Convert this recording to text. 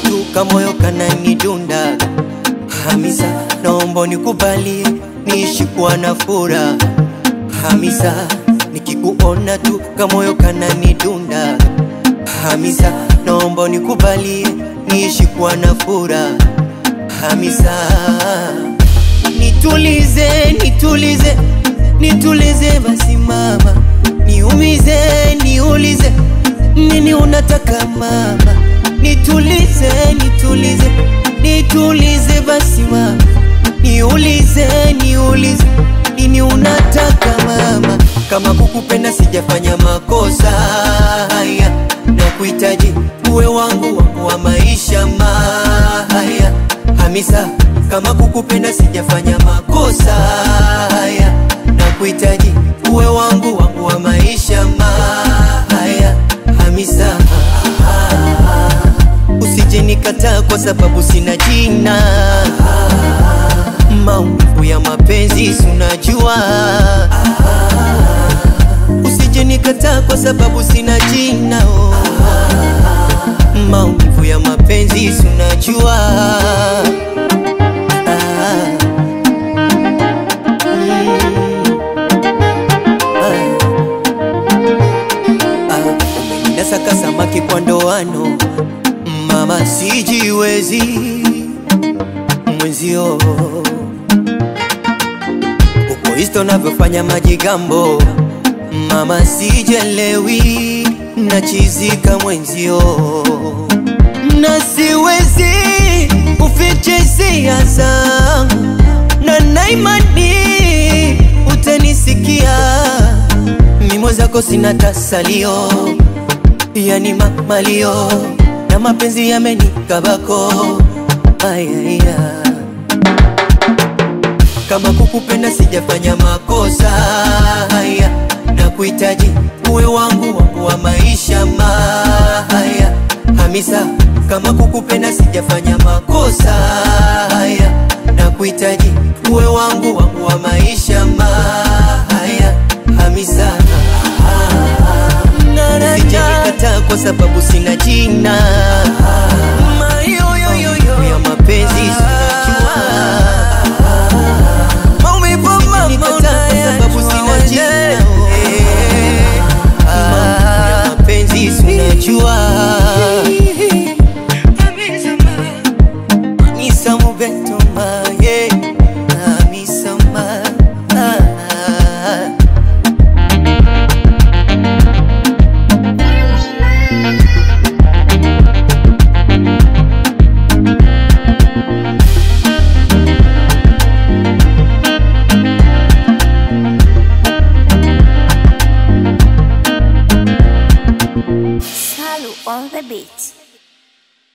tu kamoyo kananidunda. Hamisa, naomba nikubalie niishi kuwa na furaha. Hamisa, nikikuona tu kamoyo kananidunda. Hamisa, naomba nikubalie niishi kuwa na furaha. Hamisa, nitulize, nitulize, nitulize basi mama, niumize, niulize, nini unataka mama, nitulize, nitulize, nitulize basi mama, niulize, niulize, nini unataka mama, kama kukupenda sijafanya makosa haya, na kuhitaji uwe wangu wangu wa maisha maya Hamisa, kama kukupenda sijafanya makosa haya, na kuhitaji uwe wangu wangu wa maisha maya Hamisa, usije nikataa kwa sababu sina jina, maumivu ya mapenzi si unajua, usije nikataa kwa sababu sina jina oh. Maumivu ya mapenzi si unajua Ah. Nasaka samaki kwa ndoano, mama sijiwezi mwenzio, uko isto navyofanya majigambo, mama sijelewi, nachizika mwenzio, na siwezi ufiche hisia zangu, na naimani utanisikia mimo zako sina tasalio, yani mamalio na mapenzi yamenikabako. Ayaya, kama kukupenda sijafanya makosa haya, na kuhitaji uwe wangu wangu wa maisha maya. Hamisa, kama kukupenda sijafanya makosa haya, na kuhitaji uwe wangu wangu wa maisha maya. Hamisa, sijanikataa kwa sababu sina jina Mayoyoyoyo ya mapenzi sinajua Maumivu mama unaya kwa sababu sina jina Maumivu ya mapenzi sinajua Hamisa Mobeto maye Hamisa ma ah. Salu on the beat.